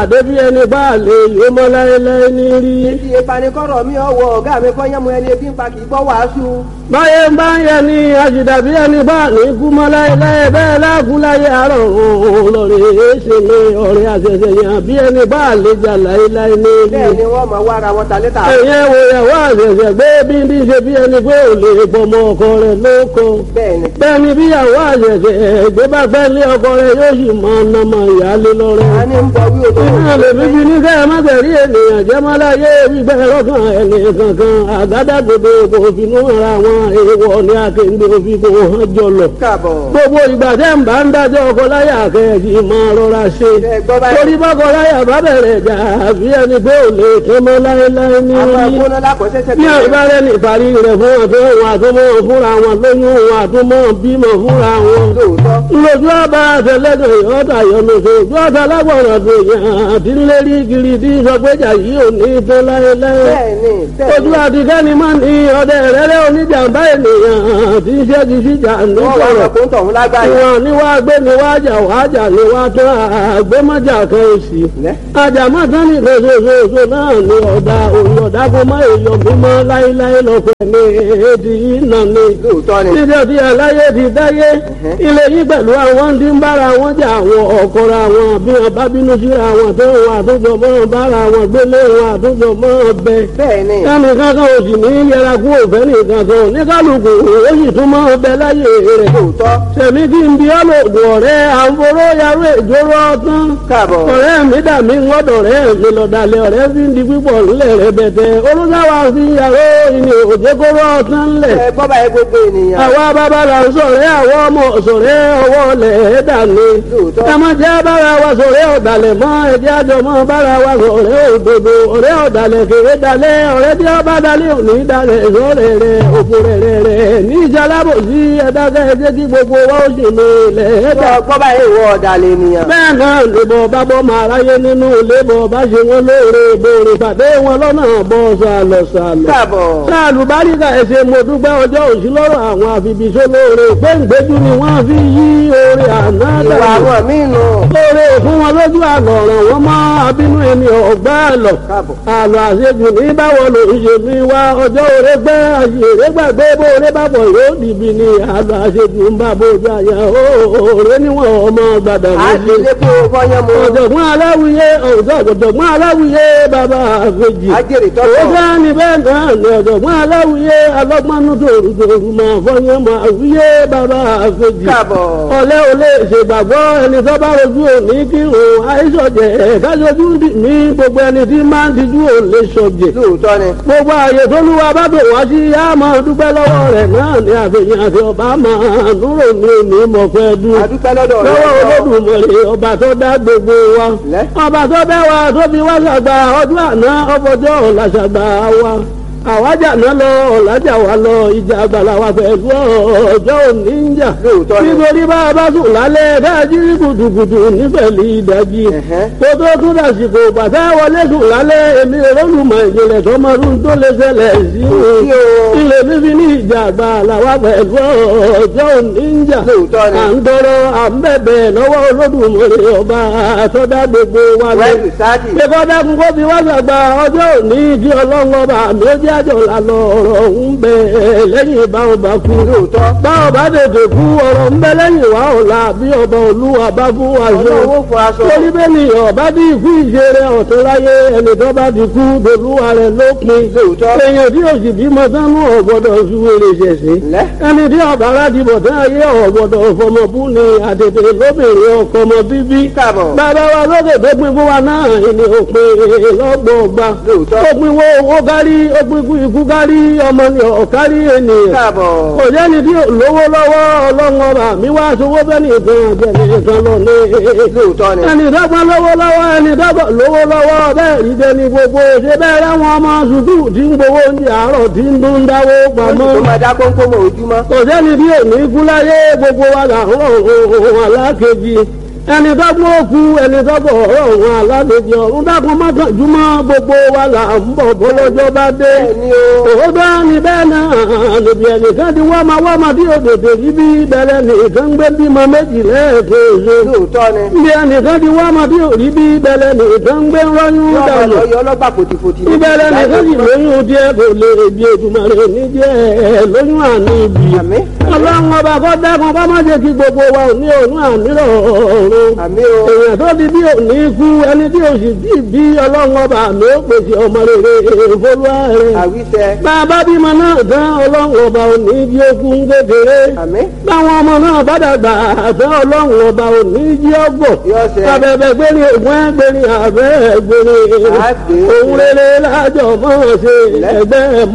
débi ẹni bá lè yó mọ́ láéláé ní rí. Ti ìpanikọ́rọ̀ mi ọ̀wọ́ ọ̀gá mi kọ́ yẹ́mu ẹni ebi ń pa kì í gbọ́ wàásù. báyé ń bá ń yẹ ni àjìdàbí ẹni bá ní kú mọ́ láéláé bẹ́ẹ̀ láàkú láyé àárọ̀ òun lọ́rẹ̀ èéṣe mi ọ̀rẹ́ àṣẹṣẹ yàn bí ẹni bá lè jà láéláé ní rí. Bẹ́ẹ̀ ni wọ́n máa wá ara wọn ta létà. ẹ̀yẹ́ wo ìyàwó àṣẹṣẹ gbé bí bí ṣe bí ẹni pé ò lè bọmọ ọkọ rẹ̀ lóko. Bẹ́ẹ̀ ni. bẹ́ẹ̀ ni bí ìyàwó àṣẹṣẹ gbé bá fẹ́ lé ọkọ rẹ̀ yóò sì mọ ọ̀nàmọ̀ ìyáálé lọ́rẹ́. A ní ń bọ wí òtò. Iná lè bíbí ní kẹ́ ẹ má tẹ̀rí ènìyàn jẹ́ má láyé gbígbẹ́ lọ́kàn ẹni kankan àgádágodo kò finú ara wọn èèwọ̀ ní akéǹde òfin kò hàn jọlọ. Káàbọ̀. Gbogbo ìgbà tẹ́ ń bá ń dájọ́ ọkọ láyà kẹ́ẹ̀kì máa rọra ṣe. Ẹ gbọ́ báyìí. Torí bọ́kọ láyà bá bẹ̀rẹ̀ jà bí ẹni pé ò lè tó mọ́ láéláé ní Àwọn orí. akóná lákọ̀ọ́sẹ́sẹ́ Bí àìbárẹ́ ní ìparí rẹ̀ fún àtọ́ wọn àtúmọ̀ fúnra wọn lóyún wọn àtúmọ̀ bímọ fúnra wọn Lóòótọ́. lójú ọba àtẹlẹdọ ìyọta yọlọsọ ojú ọta lágbọràn tó yàn àti ńlérí kiri tí sọgbẹjà yìí ò ní tó láéláé Bẹ́ẹ̀ ni. Bẹ́ẹ̀ ojú ni. àtikẹ́ni máa ní ọdẹ rẹ́rẹ́ oníjàmbá ènìyàn tí ń ṣẹ́gi síjà Wọ́n wá nítorọ̀ ọkọ̀ ń tọ̀hún lágbáyé. ìwọ̀n ni wàá gbé ni wàá jà wàá jà ni wàá tán àgbémọ́jà kan òsì Lẹ́. àjàmọ́ tán ní lóṣooṣooṣo náà ni ọ̀dà òyìn ọ̀dà kó má èèyàn mímọ́ láéláé lọ́pẹ́ ní èdè yìí nà ni Lóòótọ́ ni. níbi ọtí aláyé ti dáyé ilé yìí pẹ̀lú àwọn tí ń bára wọn jà àwọn ọ̀kọ́ra wọn bí wọn bá bínú síra wọn tó wọn àtúntò mọ́ bára wọn gbélé wọn àtúntò mọ́ bẹ. Bẹ́ẹ̀ ni. ẹnì kankan ò sì ní yẹra kú òfẹ́ nìkan kan ní kálukú ó sì tún mọ́ bẹ láyé rẹ̀. Lóòótọ́. sẹ̀mí kí n bí ọlọ́dún ọ̀rẹ́ àǹforó yarú ìjóró ọtán. Káàbọ̀. ọ̀rẹ́ mi dà mí ńlọ́dọ̀ rẹ̀ mi lọ́dàlẹ̀ ọ̀rẹ́ fi ń di pípọ̀ ńlẹ̀ rẹ̀ bẹ̀tẹ̀ olùdáwà fi yàrá ìní òjèkóró ọtán ńlẹ̀ Ẹ gbọ́ báyìí gbogbo ènìyàn. àwa bàbá la ń sọ̀rẹ́ àwọn ọmọ sọ̀rẹ́ ọwọ́ lẹ̀ ẹ́ dàní. Lóòótọ́. ẹ má jẹ́ bára wa sọ̀rẹ́ ọ̀dàlẹ̀ mọ́ ẹ̀jẹ̀ àjọ mọ́ bára wa sọ̀rẹ́ òdodo ọ̀rẹ́ ọ̀dàlẹ̀ kéré dalẹ̀ ọ̀rẹ́ tí ọba dalẹ̀ òní dalẹ̀ sọ̀rẹ́ rẹ̀ òkú rẹ̀ rẹ̀ rẹ̀ ní ìjàlábò sí ẹ̀dákẹ́ ẹ̀jẹ̀ kí gbogbo wa ó sì lè lẹ̀ ẹ́ dà. Gbọ́ gbọ́ báyìí ìwọ ọ̀dàlẹ̀ ènìyàn. bẹ́ẹ̀ náà lèbọ̀ bá bọ́ máa ráyé nínú lébọ̀ bá ṣe wọ́n lóore ìbòrè pàdé wọn lọ́nà bọ́ sàlọ̀ sàlọ̀ Káàbọ̀. sáàlù báríkà ẹsẹ mo dúpẹ́ ọjọ́ òsì lọ́rọ̀ àwọn àfibìṣó lóore gbẹ̀ngbẹ́jú ni wọ́n fi yí oore àná Ìwà dànù àwọn míì nù. lóore fún wọn lójú àlọ́ ọ̀ràn wọn mọ́ abínú ẹni ọ̀gbá àlọ́ Káàbọ̀. àlọ́ àṣejù ní báwo ló ń ṣe mi wá ọjọ́ òre gbẹ́ àṣèré gbàgbé bóore bá bọ̀ yóò dìbì ni àlọ́ àṣejù ń bá bójú àyà òòrè níwọ̀n ọmọ gbàdàn À ń méjì ṣe kó fọyán mu. ọ̀jọ̀gbọ́n aláwìyé ọ̀jọ̀gbọ́n aláwìyé bàbá àfẹ́jì Ajẹ́rìí ó tọ́tọ̀. bá ní bẹ́ẹ̀ náà ní ọ̀jọ̀gbọ́n aláwìyé alọ́gbọ́nú tòrùtòrù máa fọyín máa wíyé bàbá àfẹ́jì Káàbọ̀. ọ̀lẹ́ ò lè ṣègbàgbọ́ ẹni tó bá rojú òní kírun àìsọ̀jẹ̀ kájọjú ní gbogbo ẹni tí máa ń tijú ò lè sọ̀jẹ̀ Lóòótọ́ ni. gbogbo ààyè tó lúwa bá bò wá sí yá máa dúpẹ́ lọ́wọ́ rẹ̀ náà ní àfihàn àti ọba máa núrò ní òní mọ̀fẹ́ dùn A dúpẹ́ lọ́dọ̀ rẹ̀. lọ́wọ́ olódùmarè ọba tó dá gbogbo wa Lẹ́. ọba tó bẹ́ wa tó fi wá ṣàgbà ọdún àná ọfọjọ́ ọ̀la ṣàgbà wa àwájà náà lọ ọ̀làjà wa lọ ìjà àgbàlá wa pẹ̀lú ọjọ́ òní ń jà Lóòótọ́ ni. nítorí bá a bá sùn lálẹ́ dájú kùtùkùtù nífẹ̀lì ìdájí Ẹ̀hẹ́. kó tó tún dàsìkò bàtà wọlé sùn lálẹ́ èmi olùmọ̀ ìjìnlẹ̀ tọmọdún tó lè ṣẹlẹ̀ sí Sí o. ilé fífi ní ìjà àgbàlá wa pẹ̀lú ọjọ́ òní ń jà Lóòótọ́ ni. à ń tọrọ à ń bẹ̀bẹ̀ lọ́wọ́ olódùmarè ọba àtọ́dá gbogbo wa lọ. Wẹ́ẹ̀lì sáàdì. Ìkọ́ dákun kó fi wá sàgbà ọjọ́ òní kí ọlọ́run ọba mi ó jẹ́ àjọ làlọ́ ọ̀rọ̀ ń bẹ lẹ́yìn báwọn bá kú. Lóòótọ́. Báwọn bá tètè kú ọ̀rọ̀ ń bẹ lẹ́yìn wá ọ̀la bí ọba olúwa bá fún wa ṣe. Ọlọ́run ó fún aṣọ. Torí bẹ́ẹ̀ ni ọba bí ikú ìṣeré ọ̀tún láyé ẹni tó bá ti kú dolúwa rẹ̀ lópin. Lóòótọ́. Èèyàn tí òsì bímọ sánú ọ̀gbọ́dọ̀ ṣúwèrè ṣẹ̀ṣẹ̀ Lẹ́. ẹni tí ọba láti bọ̀ tán ayé ọ̀gbọ̀dọ̀ fọmọbú ni àtètè lóbìnrin ọkọ ọmọ bíbí. Káàbọ̀. bàbá wa lókè tó pin fún wa náà ni òpin lọ́gbọ̀ọ́gba. Lóòótọ́. ó pin wo owó kárí ó pin kú ikú kárí ọmọ ni ọ̀kárí ènìyàn. Káàbọ̀. kò jẹ́ni tí ò lówó lọ́wọ́ ọlọ́run ọba mi wá sowó bẹ́ẹ̀ni ìtàn àjẹmí ìtàn lọ ní. Lóòótọ́ ni. ẹni dọ́gba lówó lọ́wọ́ ẹni dọ́gba lówó lọ́wọ́ bẹ́ẹ̀ rí dẹni gbogbo ṣe bẹ́ẹ̀ ráwọn ọmọ sùkúù tí ń gbowó oúnjẹ àárọ̀ tí ń dún dáwó pamọ́ Tó máa dá kónkó mọ́ ojúmọ́. kò sẹ́ni bí òní kú láyé gbogbo wa là ń rọ̀ ohun alákejì ẹni tó gbọ́ òkú ẹni tó bọ̀ ọ̀rọ̀ òun aládèjì ọ̀run dákun mọ́kànjúmọ́ gbogbo wa là ń bọ̀ bọ́lọ́jọ́ bá dé. Bẹ́ẹ̀ni o. òótọ́ ni bẹ́ẹ̀ náà níbi ẹnìkan ti wá máa wá máa bí òdòdó yìí bí bẹ̀rẹ̀ nìkan gbé bímọ méjì lẹ́ẹ̀kejì. lóòótọ́ ni. níbi ẹnìkan ti wá máa bí òrí bí bẹ̀rẹ̀ nìkan gbé rọ́yún yọ ọmọ dànù. lọ yọ ọlọ́gbà fòtìfòtì. ìbẹ̀rẹ̀ nìkan sì lóyún díẹ̀ kò lè bí ètùmọ̀rẹ́ ní díẹ̀ lóyún àní ibi. Àmín. ọlọ́run ọba kọ́ dákun kọ́ má jẹ́ kí gbogbo wa ò ní òun àmírọ̀ ọ̀run àmì o. èèyàn tó di bí òní kú ẹni tí o sì bí bí ọlọ́run ọba mi ó pèsè ọmọ rere ìfolúwa rẹ̀. àwíṣẹ. bàbá bímọ náà tán ọlọ́run ọba òní jí okun kékeré. àmì. báwọn ọmọ náà bá dàgbà tán ọlọ́run ọba òní jí ọgbọ̀. Yóò ṣẹ. abẹ́bẹ́ gbérí ògùn ẹgbẹ́rin àbẹ́ gbérí. Àgbè. òun rere lájọ mọ́ ṣe ẹgbẹ́